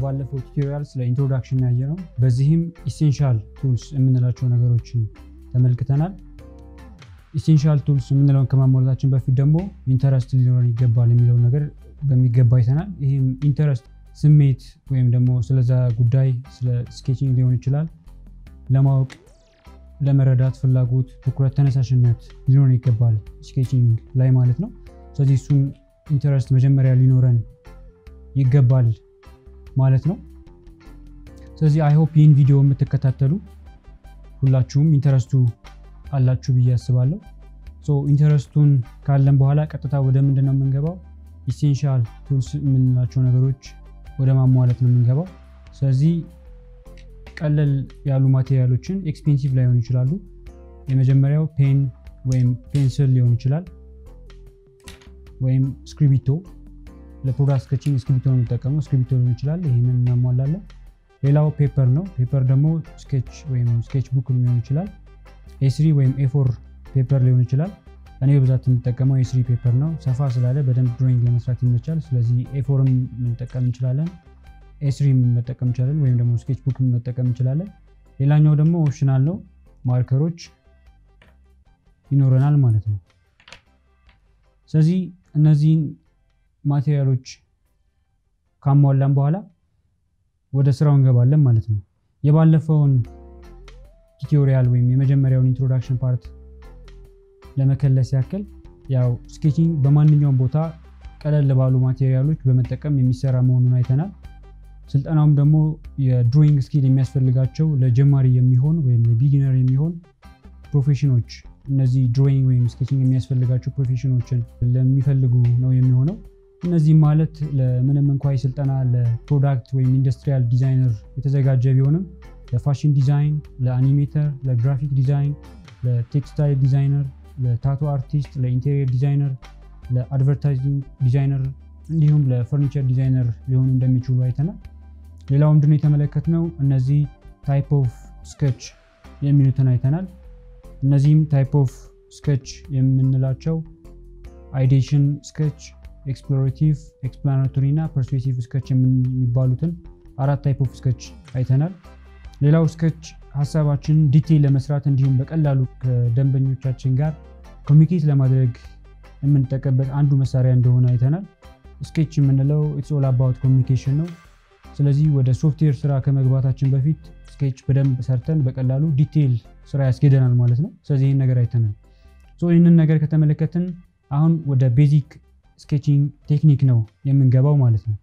በባለፈው ቱቶሪያል ስለ ኢንትሮዳክሽን ያየ ነው። በዚህም ኢሴንሻል ቱልስ የምንላቸው ነገሮችን ተመልክተናል። ኢሴንሻል ቱልስ የምንለውን ከማሟላታችን በፊት ደግሞ ኢንተረስት ሊኖረን ይገባል የሚለውን ነገር በሚገባ አይተናል። ይህም ኢንተረስት ስሜት ወይም ደግሞ ስለዛ ጉዳይ ስለ ስኬቺንግ ሊሆን ይችላል ለማወቅ ለመረዳት ፍላጎት፣ ትኩረት፣ ተነሳሽነት ሊኖረን ይገባል ስኬቺንግ ላይ ማለት ነው። ስለዚህ እሱን ኢንተረስት መጀመሪያ ሊኖረን ይገባል ማለት ነው። ስለዚህ አይሆፕ ይህን ቪዲዮ የምትከታተሉ ሁላችሁም ኢንተረስቱ አላችሁ ብዬ አስባለሁ። ኢንተረስቱን ካለን በኋላ ቀጥታ ወደ ምንድን ነው የምንገባው? ኢሴንሻል ቱልስ የምንላቸው ነገሮች ወደ ማሟላት ነው የምንገባው። ስለዚህ ቀለል ያሉ ማቴሪያሎችን ኤክስፔንሲቭ ላይሆኑ ይችላሉ። የመጀመሪያው ፔን ወይም ፔንስል ሊሆን ይችላል፣ ወይም እስክሪቢቶ ለፕሮዳክት ስኬቺንግ እስክሪቢቶ ነው የሚጠቀመው። እስክሪቢቶ ሊሆን ይችላል፣ ይህንን እናሟላለን። ሌላው ፔፐር ነው። ፔፐር ደግሞ ስኬች ወይም ስኬች ቡክ ሊሆን ይችላል። ኤስሪ ወይም ኤፎር ፔፐር ሊሆን ይችላል። እኔ በብዛት የምጠቀመው ኤስሪ ፔፐር ነው። ሰፋ ስላለ በደንብ ድሮይንግ ለመስራት ይመቻል። ስለዚህ ኤፎርም ልንጠቀም እንችላለን ኤስሪም መጠቀም እንችላለን ወይም ደግሞ ስኬች ቡክ መጠቀም እንችላለን። ሌላኛው ደግሞ ኦፕሽናል ነው፣ ማርከሮች ይኖረናል ማለት ነው። ስለዚህ እነዚህን ማቴሪያሎች ካሟላን በኋላ ወደ ስራው እንገባለን ማለት ነው። የባለፈውን ቱቶሪያል ወይም የመጀመሪያውን ኢንትሮዳክሽን ፓርት ለመከለስ ያክል ያው ስኬቺንግ በማንኛውም ቦታ ቀለል ባሉ ማቴሪያሎች በመጠቀም የሚሰራ መሆኑን አይተናል። ስልጠናውም ደግሞ የድሮይንግ ስኪል የሚያስፈልጋቸው ለጀማሪ የሚሆን ወይም ለቢጊነር የሚሆን ፕሮፌሽኖች እነዚህ ድሮይንግ ወይም ስኬቺንግ የሚያስፈልጋቸው ፕሮፌሽኖችን ለሚፈልጉ ነው የሚሆነው። እነዚህም ማለት ለምንም እንኳ ስልጠና ለፕሮዳክት ወይም ኢንዱስትሪያል ዲዛይነር የተዘጋጀ ቢሆንም ለፋሽን ዲዛይን፣ ለአኒሜተር፣ ለግራፊክ ዲዛይን፣ ለቴክስታይል ዲዛይነር፣ ለታቶ አርቲስት፣ ለኢንቴሪየር ዲዛይነር፣ ለአድቨርታይዚንግ ዲዛይነር እንዲሁም ለፈርኒቸር ዲዛይነር ሊሆኑ እንደሚችሉ አይተናል። ሌላው ምንድነው የተመለከትነው? እነዚህ ታይፕ ኦፍ ስኬች የሚሉትን አይተናል። እነዚህም ታይፕ ኦፍ ስኬች የምንላቸው አይዴሽን ስኬች፣ ኤክስፕሎሬቲቭ፣ ኤክስፕላናቶሪ እና ፐርስፔሲቭ ስኬች የሚባሉትን አራት ታይፕ ኦፍ ስኬች አይተናል። ሌላው ስኬች ሀሳባችንን ዲቴይል ለመስራት እንዲሁም በቀላሉ ከደንበኞቻችን ጋር ኮሚኒኬት ለማድረግ የምንጠቀምበት አንዱ መሳሪያ እንደሆነ አይተናል። ስኬች የምንለው ኢትስ ኦል አባውት ኮሚኒኬሽን ነው። ስለዚህ ወደ ሶፍትዌር ስራ ከመግባታችን በፊት ስኬች በደንብ ሰርተን በቀላሉ ዲቴይል ስራ ያስኬደናል ማለት ነው። ስለዚህ ይህን ነገር አይተናል። ይህንን ነገር ከተመለከትን አሁን ወደ ቤዚክ ስኬቺንግ ቴክኒክ ነው የምንገባው ማለት ነው።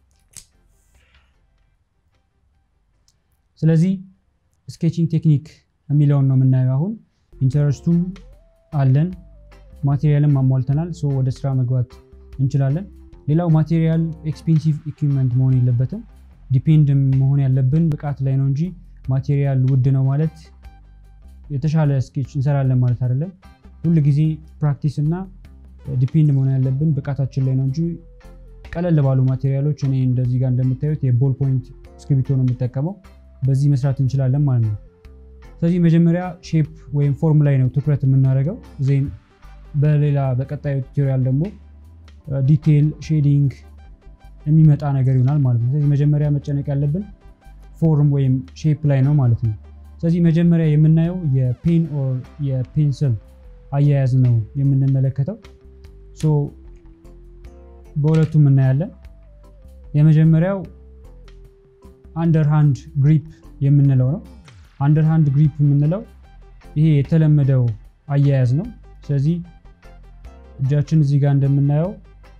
ስለዚህ ስኬቺንግ ቴክኒክ የሚለውን ነው የምናየው። አሁን ኢንተረስቱ አለን፣ ማቴሪያልን ማሟልተናል። ወደ ስራ መግባት እንችላለን። ሌላው ማቴሪያል ኤክስፔንሲቭ ኢኩዊፕመንት መሆን የለበትም። ዲፔንድ መሆን ያለብን ብቃት ላይ ነው እንጂ ማቴሪያል ውድ ነው ማለት የተሻለ ስኬች እንሰራለን ማለት አይደለም። ሁል ጊዜ ፕራክቲስ እና ዲፔንድ መሆን ያለብን ብቃታችን ላይ ነው እንጂ ቀለል ባሉ ማቴሪያሎች እኔ እንደዚህ ጋር እንደምታዩት የቦል ፖይንት እስክሪብቶ ነው የምጠቀመው። በዚህ መስራት እንችላለን ማለት ነው። ስለዚህ መጀመሪያ ሼፕ ወይም ፎርም ላይ ነው ትኩረት የምናደርገው። ዜን በሌላ በቀጣዩ ቱቶሪያል ደግሞ ዲቴይል ሼዲንግ የሚመጣ ነገር ይሆናል ማለት ነው። ስለዚህ መጀመሪያ መጨነቅ ያለብን ፎርም ወይም ሼፕ ላይ ነው ማለት ነው። ስለዚህ መጀመሪያ የምናየው የፔን ኦር የፔንስል አያያዝ ነው የምንመለከተው። ሶ በሁለቱም እናያለን። የመጀመሪያው አንደርሃንድ ግሪፕ የምንለው ነው። አንደርሃንድ ግሪፕ የምንለው ይሄ የተለመደው አያያዝ ነው። ስለዚህ እጃችን እዚህ ጋር እንደምናየው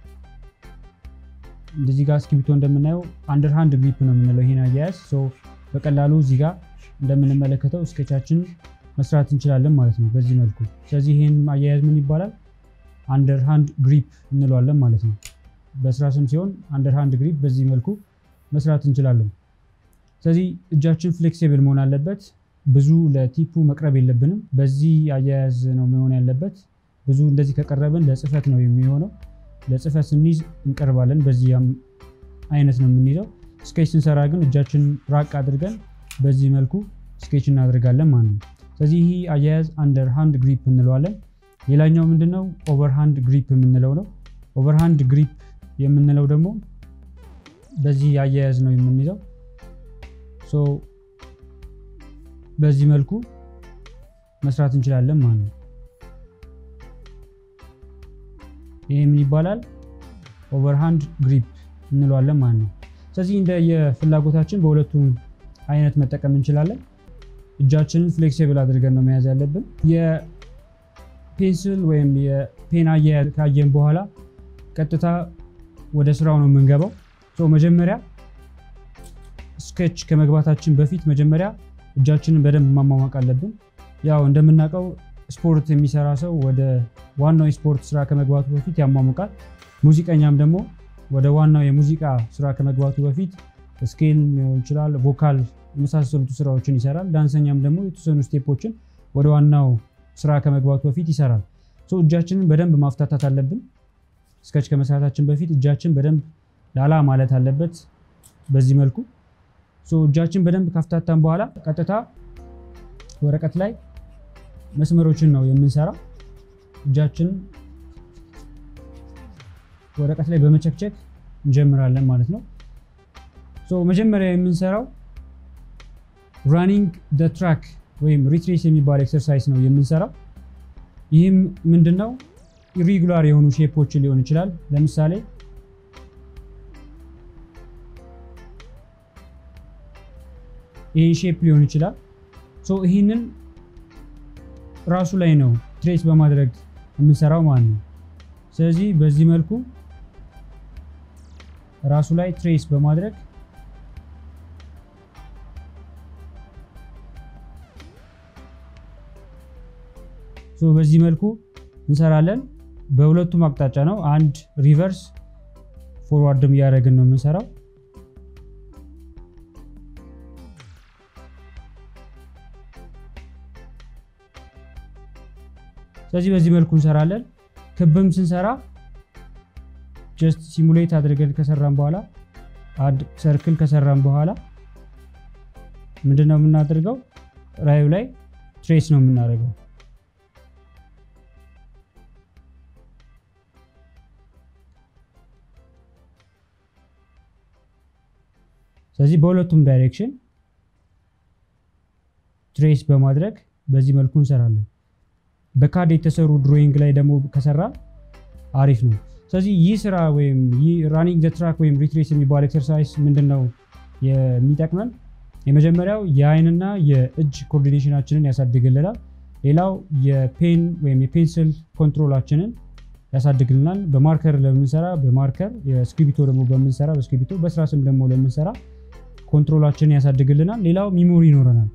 እንደዚህ ጋር እስክሪብቶ እንደምናየው አንደርሃንድ ግሪፕ ነው የምንለው ይሄን አያያዝ። በቀላሉ እዚህ ጋር እንደምንመለከተው ስኬቻችን መስራት እንችላለን ማለት ነው በዚህ መልኩ። ስለዚህ ይህን አያያዝ ምን ይባላል? አንደርሃንድ ግሪፕ እንለዋለን ማለት ነው። በስራ ስም ሲሆን አንደርሃንድ ግሪፕ በዚህ መልኩ መስራት እንችላለን። ስለዚህ እጃችን ፍሌክሲብል መሆን አለበት። ብዙ ለቲፑ መቅረብ የለብንም። በዚህ አያያዝ ነው መሆን ያለበት። ብዙ እንደዚህ ከቀረብን ለጽህፈት ነው የሚሆነው። ለጽህፈት ስንይዝ እንቀርባለን። በዚህ አይነት ነው የምንይዘው። ስኬች ስንሰራ ግን እጃችን ራቅ አድርገን በዚህ መልኩ ስኬች እናደርጋለን ማለት ነው። ስለዚህ ይህ አያያዝ አንደር ሃንድ ግሪፕ እንለዋለን። ሌላኛው ምንድነው? ኦቨርሃንድ ግሪፕ የምንለው ነው። ኦቨርሃንድ ግሪፕ የምንለው ደግሞ በዚህ አያያዝ ነው የምንይዘው። ሶ በዚህ መልኩ መስራት እንችላለን ማለት ነው። ይህ ምን ይባላል? ኦቨርሃንድ ግሪፕ እንለዋለን ማለት ነው። ስለዚህ እንደ የፍላጎታችን በሁለቱም አይነት መጠቀም እንችላለን። እጃችንን ፍሌክሲብል አድርገን ነው መያዝ ያለብን። የፔንስል ወይም የፔን አያያዝ ካየን በኋላ ቀጥታ ወደ ስራው ነው የምንገባው። መጀመሪያ ስኬች ከመግባታችን በፊት መጀመሪያ እጃችንን በደንብ ማሟሟቅ አለብን። ያው እንደምናውቀው ስፖርት የሚሰራ ሰው ወደ ዋናው የስፖርት ስራ ከመግባቱ በፊት ያሟሙቃል። ሙዚቀኛም ደግሞ ወደ ዋናው የሙዚቃ ስራ ከመግባቱ በፊት ስኬል ሊሆን ይችላል፣ ቮካል የመሳሰሉት ስራዎችን ይሰራል። ዳንሰኛም ደግሞ የተወሰኑ ስቴፖችን ወደ ዋናው ስራ ከመግባቱ በፊት ይሰራል። እጃችንን በደንብ ማፍታታት አለብን። ስኬች ከመስራታችን በፊት እጃችን በደንብ ላላ ማለት አለበት። በዚህ መልኩ እጃችን በደንብ ካፍታታን በኋላ ቀጥታ ወረቀት ላይ መስመሮችን ነው የምንሰራው። እጃችን ወረቀት ላይ በመቸክቸክ እንጀምራለን ማለት ነው። መጀመሪያ የምንሰራው ራኒንግ ደ ትራክ ወይም ሪትሬስ የሚባል ኤክሰርሳይዝ ነው የምንሰራው። ይህም ምንድን ነው? ኢሪጉላር የሆኑ ሼፖችን ሊሆን ይችላል። ለምሳሌ ይህን ሼፕ ሊሆን ይችላል። ይህንን ራሱ ላይ ነው ትሬስ በማድረግ የምንሰራው ማለት ነው። ስለዚህ በዚህ መልኩ ራሱ ላይ ትሬስ በማድረግ በዚህ መልኩ እንሰራለን። በሁለቱም አቅጣጫ ነው። አንድ ሪቨርስ ፎርዋርድም እያደረግን ነው የምንሰራው። ስለዚህ በዚህ መልኩ እንሰራለን። ክብም ስንሰራ ጀስት ሲሙሌት አድርገን ከሰራን በኋላ አንድ ሰርክል ከሰራን በኋላ ምንድነው የምናደርገው? ራዩ ላይ ትሬስ ነው የምናደርገው። ስለዚህ በሁለቱም ዳይሬክሽን ትሬስ በማድረግ በዚህ መልኩ እንሰራለን። በካድ የተሰሩ ድሮይንግ ላይ ደግሞ ከሰራ አሪፍ ነው። ስለዚህ ይህ ስራ ወይም ይህ ራኒንግ ዘ ትራክ ወይም ሪትሬስ የሚባል ኤክሰርሳይዝ ምንድን ነው የሚጠቅመን? የመጀመሪያው የአይንና የእጅ ኮኦርዲኔሽናችንን ያሳድግልናል። ሌላው የፔን ወይም የፔንስል ኮንትሮላችንን ያሳድግልናል። በማርከር ለምንሰራ በማርከር የስክሪቢቶ ደግሞ በምንሰራ በስክሪቢቶ በስራ ስም ደግሞ ለምንሰራ ኮንትሮላችንን ያሳድግልናል። ሌላው ሚሞሪ ይኖረናል።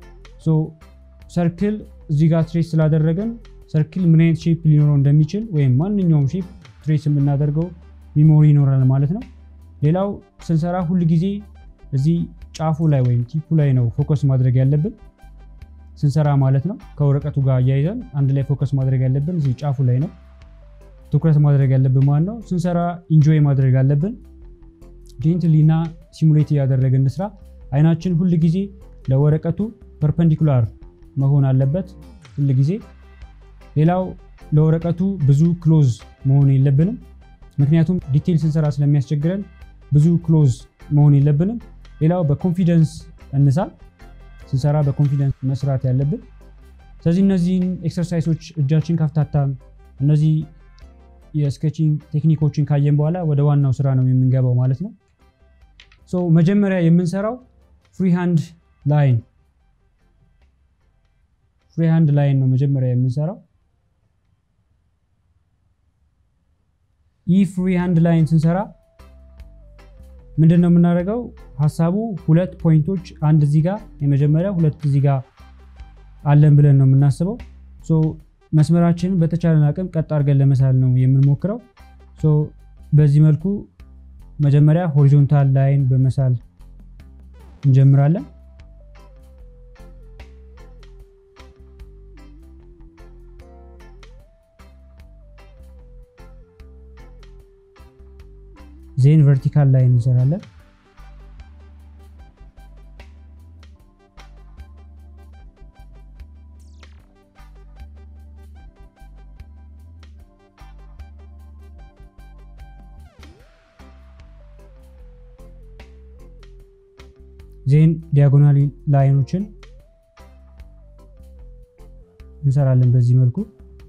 ሰርክል እዚህ ጋር ትሬስ ስላደረገን ሰርክል ምን አይነት ሼፕ ሊኖረው እንደሚችል ወይም ማንኛውም ሼፕ ትሬስ የምናደርገው ሚሞሪ ይኖራል ማለት ነው። ሌላው ስንሰራ ሁል ጊዜ እዚህ ጫፉ ላይ ወይም ቲፑ ላይ ነው ፎከስ ማድረግ ያለብን ስንሰራ ማለት ነው። ከወረቀቱ ጋር እያይዘን አንድ ላይ ፎከስ ማድረግ ያለብን እዚህ ጫፉ ላይ ነው ትኩረት ማድረግ ያለብን ማለት ነው። ስንሰራ ኢንጆይ ማድረግ አለብን። ጄንትሊ እና ሲሙሌት እያደረግን እንስራ። አይናችን ሁል ጊዜ ለወረቀቱ ፐርፐንዲኩላር መሆን አለበት ሁል ጊዜ። ሌላው ለወረቀቱ ብዙ ክሎዝ መሆን የለብንም፣ ምክንያቱም ዲቴል ስንሰራ ስለሚያስቸግረን ብዙ ክሎዝ መሆን የለብንም። ሌላው በኮንፊደንስ እንሳል፣ ስንሰራ በኮንፊደንስ መስራት ያለብን። ስለዚህ እነዚህን ኤክሰርሳይሶች እጃችን ካፍታታም እነዚህ የስኬቺንግ ቴክኒኮችን ካየን በኋላ ወደ ዋናው ስራ ነው የምንገባው ማለት ነው። ሶ መጀመሪያ የምንሰራው ፍሪ ሃንድ ላይን ፍሪ ሃንድ ላይን ነው መጀመሪያ የምንሰራው። ይህ ፍሪ ሃንድ ላይን ስንሰራ ምንድን ነው የምናደርገው? ሀሳቡ ሁለት ፖይንቶች አንድ እዚህ ጋር የመጀመሪያ ሁለት እዚህ ጋር አለን ብለን ነው የምናስበው። መስመራችንን በተቻለን አቅም ቀጥ አድርገን ለመሳል ነው የምንሞክረው። በዚህ መልኩ መጀመሪያ ሆሪዞንታል ላይን በመሳል እንጀምራለን። ዜን ቨርቲካል ላይን እንሰራለን። ዜን ዲያጎናል ላይኖችን እንሰራለን በዚህ መልኩ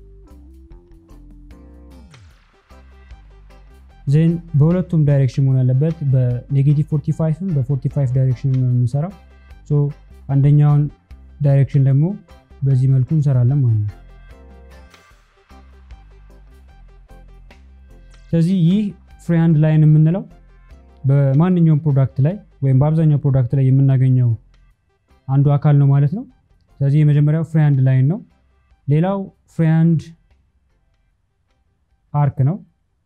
ዜን በሁለቱም ዳይሬክሽን መሆን ያለበት በኔጌቲቭ 45ም በ45 ዳይሬክሽን ነው የምንሰራው አንደኛውን ዳይሬክሽን ደግሞ በዚህ መልኩ እንሰራለን ማለት ነው ስለዚህ ይህ ፍሪሃንድ ላይን የምንለው በማንኛውም ፕሮዳክት ላይ ወይም በአብዛኛው ፕሮዳክት ላይ የምናገኘው አንዱ አካል ነው ማለት ነው ስለዚህ የመጀመሪያው ፍሪሃንድ ላይን ነው ሌላው ፍሪሃንድ አርክ ነው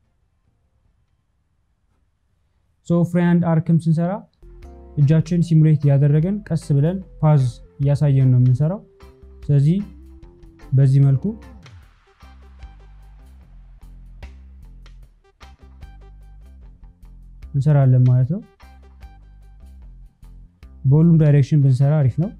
ሶ ፍሪሃንድ አርክም ስንሰራ እጃችን ሲሙሌት እያደረገን ቀስ ብለን ፓዝ እያሳየን ነው የምንሰራው ስለዚህ በዚህ መልኩ እንሰራለን ማለት ነው በሁሉም ዳይሬክሽን ብንሰራ አሪፍ ነው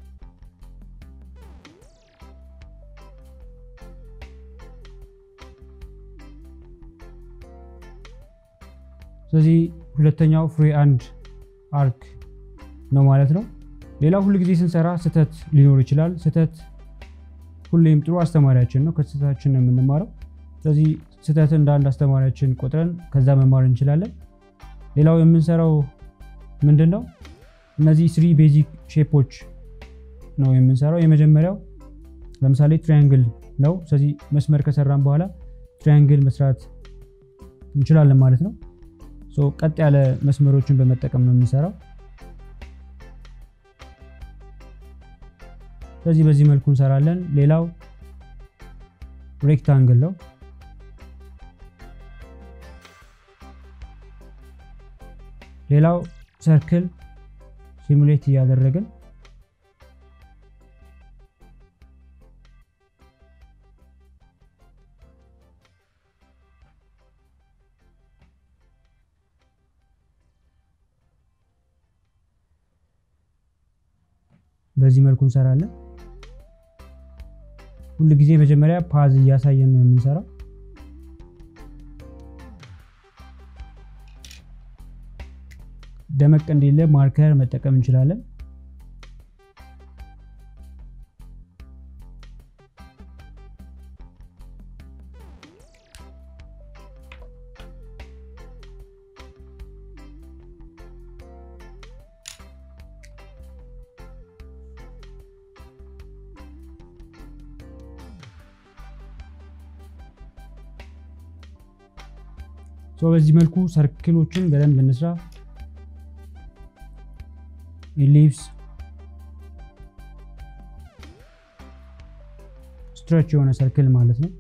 ስለዚህ ሁለተኛው ፍሪ አንድ አርክ ነው ማለት ነው ሌላው ሁሉ ጊዜ ስንሰራ ስህተት ሊኖር ይችላል ስህተት ሁሌም ጥሩ አስተማሪያችን ነው ከስህተታችን ነው የምንማረው ስለዚህ ስህተት እንደ አንድ አስተማሪያችን ቆጥረን ከዛ መማር እንችላለን ሌላው የምንሰራው ምንድን ነው እነዚህ ስሪ ቤዚክ ሼፖች ነው የምንሰራው የመጀመሪያው ለምሳሌ ትሪያንግል ነው ስለዚህ መስመር ከሰራን በኋላ ትሪያንግል መስራት እንችላለን ማለት ነው ቀጥ ያለ መስመሮችን በመጠቀም ነው የምንሰራው ስለዚህ በዚህ መልኩ እንሰራለን ሌላው ሬክታንግል ነው ሌላው ሰርክል ሲሙሌት እያደረግን በዚህ መልኩ እንሰራለን ሁል ጊዜ መጀመሪያ ፓዝ እያሳየን ነው የምንሰራው ደመቅ እንዲለ ማርከር መጠቀም እንችላለን በዚህ መልኩ ሰርክሎችን በደንብ እንስራ ኢሊፕስ ስትሬች የሆነ ሰርክል ማለት ነው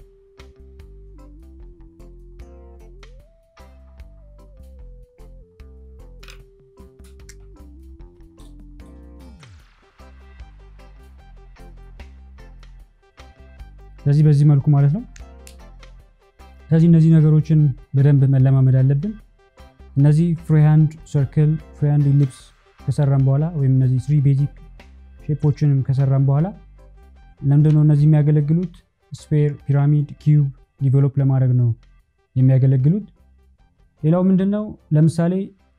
ስለዚህ በዚህ መልኩ ማለት ነው ስለዚህ እነዚህ ነገሮችን በደንብ መለማመድ አለብን እነዚህ ፍሪሃንድ ሰርክል ፍሪሃንድ ኢሊፕስ ከሰራን በኋላ ወይም እነዚህ ስሪ ቤዚክ ሼፖችንም ከሰራን በኋላ ለምንድነው እነዚህ የሚያገለግሉት ስፔር ፒራሚድ ኪዩብ ዲቨሎፕ ለማድረግ ነው የሚያገለግሉት ሌላው ምንድነው ለምሳሌ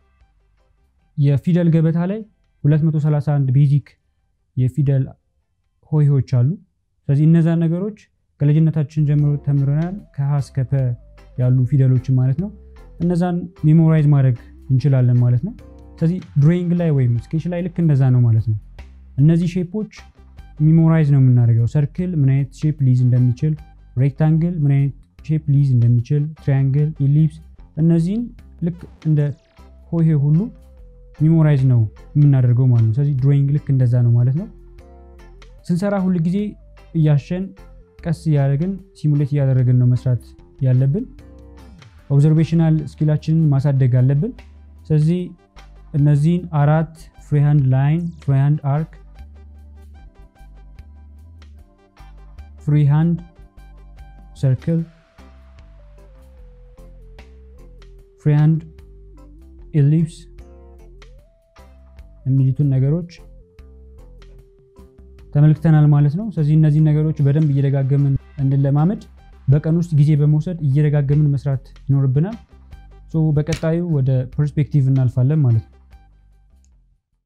የፊደል ገበታ ላይ 231 ቤዚክ የፊደል ሆሄዎች አሉ ስለዚህ እነዛን ነገሮች ከልጅነታችን ጀምሮ ተምረናል ከሀ እስከ ፐ ያሉ ፊደሎችን ማለት ነው እነዛን ሜሞራይዝ ማድረግ እንችላለን ማለት ነው ስለዚህ ድሮይንግ ላይ ወይም ስኬች ላይ ልክ እንደዛ ነው ማለት ነው እነዚህ ሼፖች ሚሞራይዝ ነው የምናደርገው ሰርክል ምን አይነት ሼፕ ሊዝ እንደሚችል ሬክታንግል ምን አይነት ሼፕ ሊዝ እንደሚችል ትሪያንግል ኢሊፕስ እነዚህን ልክ እንደ ሆሄ ሁሉ ሚሞራይዝ ነው የምናደርገው ማለት ነው ስለዚህ ድሮይንግ ልክ እንደዛ ነው ማለት ነው ስንሰራ ሁል ጊዜ እያሸን ቀስ እያደረግን ሲሙሌት እያደረግን ነው መስራት ያለብን ኦብዘርቬሽናል ስኪላችንን ማሳደግ አለብን ስለዚህ እነዚህን አራት ፍሪሃንድ ላይን ፍሪሃንድ አርክ ፍሪሃንድ ሰርክል ፍሪሃንድ ኢሊፕስ የሚሉትን ነገሮች ተመልክተናል ማለት ነው ስለዚህ እነዚህ ነገሮች በደንብ እየደጋገምን እንለማመድ በቀን ውስጥ ጊዜ በመውሰድ እየደጋገምን መስራት ይኖርብናል በቀጣዩ ወደ ፐርስፔክቲቭ እናልፋለን ማለት ነው